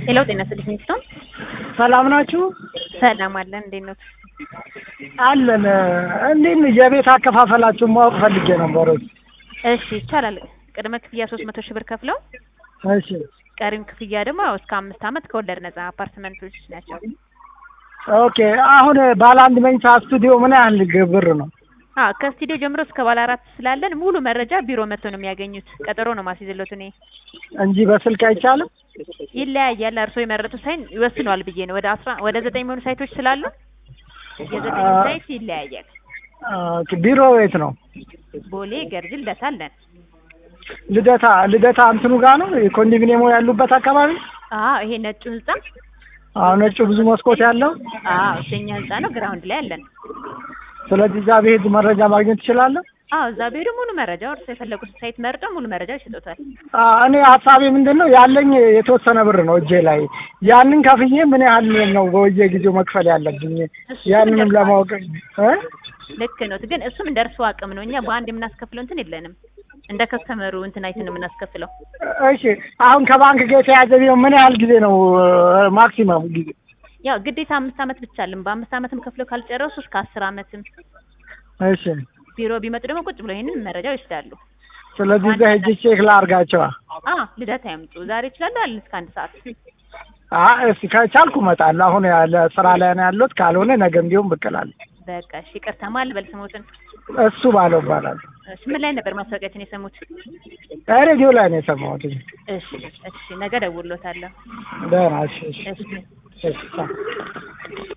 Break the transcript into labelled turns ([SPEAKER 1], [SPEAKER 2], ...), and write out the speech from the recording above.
[SPEAKER 1] ሄሎ ጤና ይስጥልኝ ሚስቶን
[SPEAKER 2] ሰላም ናችሁ?
[SPEAKER 1] ሰላም አለን። እንዴት ነው?
[SPEAKER 2] አለን። እንዴት ነው የቤት አከፋፈላችሁን ማወቅ ፈልጌ ነበር።
[SPEAKER 1] እሺ ይቻላል። ቅድመ ክፍያ ሶስት መቶ ሺህ ብር ከፍለው
[SPEAKER 2] እሺ
[SPEAKER 1] ቀሪም ክፍያ ደግሞ ያው እስከ አምስት ዓመት ከወለድ ነጻ አፓርትመንቶች ናቸው።
[SPEAKER 2] ኦኬ። አሁን ባለ አንድ መኝታ ስቱዲዮ ምን ያህል ብር ነው?
[SPEAKER 1] አዎ ከስቱዲዮ ጀምሮ እስከ ባለ አራት ስላለን ሙሉ መረጃ ቢሮ መጥተው ነው የሚያገኙት። ቀጠሮ ነው ማስይዝሎት እኔ
[SPEAKER 2] እንጂ በስልክ አይቻልም?
[SPEAKER 1] ይለያያል። እርስዎ የመረጡት ሳይን ይወስነዋል ብዬ ነው። ወደ አስራ ወደ ዘጠኝ የሚሆኑ ሳይቶች ስላሉ የዘጠኝ
[SPEAKER 2] አ-
[SPEAKER 1] ሳይት ይለያያል።
[SPEAKER 2] ኦኬ። ቢሮ የት ነው?
[SPEAKER 1] ቦሌ፣ ገርጂ፣ ልደታ አለን።
[SPEAKER 2] ልደታ ልደታ እንትኑ ጋር ነው ኮንዶሚኒየሙ ያሉበት አካባቢ?
[SPEAKER 1] አዎ ይሄ ነጩ ህንጻ
[SPEAKER 2] አዎ ነጩ ብዙ መስኮት ያለው።
[SPEAKER 1] አዎ እኛ ህንጻ ነው። ግራውንድ ላይ አለን።
[SPEAKER 2] ስለዚህ እዛ ብሄድ መረጃ ማግኘት ትችላለህ?
[SPEAKER 1] አዎ እዛ ቢሄዱ ሙሉ መረጃ እርስዎ የፈለጉት ሳይት መርጠው ሙሉ መረጃ ይሰጡታል።
[SPEAKER 2] እኔ ሀሳቤ ምንድን ነው ያለኝ የተወሰነ ብር ነው እጄ ላይ ያንን ከፍዬ ምን ያህል ነው በየጊዜው መክፈል ያለብኝ
[SPEAKER 1] እሱ
[SPEAKER 2] ያንንም
[SPEAKER 1] ይደርሳል።
[SPEAKER 2] ለማወቅ እ?
[SPEAKER 1] ልክ ነው። ግን እሱም እንደ እርስዎ አቅም ነው። እኛ በአንድ የምናስከፍለው እንትን የለንም። እንደ ከስተመሩ እንትን አይተን ነው የምናስከፍለው።
[SPEAKER 2] እሺ አሁን ከባንክ ጋር የተያዘ ቢሆን ምን ያህል ጊዜ ነው ማክሲመም ጊዜ?
[SPEAKER 1] ያው ግዴታ አምስት ዓመት ብቻ አለን። በአምስት ዓመትም ከፍለው ካልጨረሱ እስከ አስር ዓመትም
[SPEAKER 2] እሺ
[SPEAKER 1] ቢሮ ቢመጡ ደግሞ ቁጭ ብሎ ይሄንን መረጃ ይወስዳሉ።
[SPEAKER 2] ስለዚህ እዛ ሄጄ ቼክ ላድርጋቸዋ።
[SPEAKER 1] አ ልደታ ያምጡ። ዛሬ ይችላሉ አለን እስከ አንድ ሰዓት።
[SPEAKER 2] አ እስኪ ከቻልኩ እመጣለሁ። አሁን ያለ ስራ ላይ ነው ያለሁት። ካልሆነ ነገም ቢሆን ብቅ እላለሁ።
[SPEAKER 1] በቃ እሺ፣ ይቅርታ ማል በል ስሞትን።
[SPEAKER 2] እሱ ባለው እባላለሁ።
[SPEAKER 1] እሺ ምን ላይ ነበር ማስታወቂያችን የሰሙት?
[SPEAKER 2] ሬዲዮ ላይ ነው የሰማሁት።
[SPEAKER 1] እሺ እሺ፣ ነገ ደውሎታለሁ።
[SPEAKER 2] ደህና እሺ እሺ
[SPEAKER 1] እሺ
[SPEAKER 2] እሺ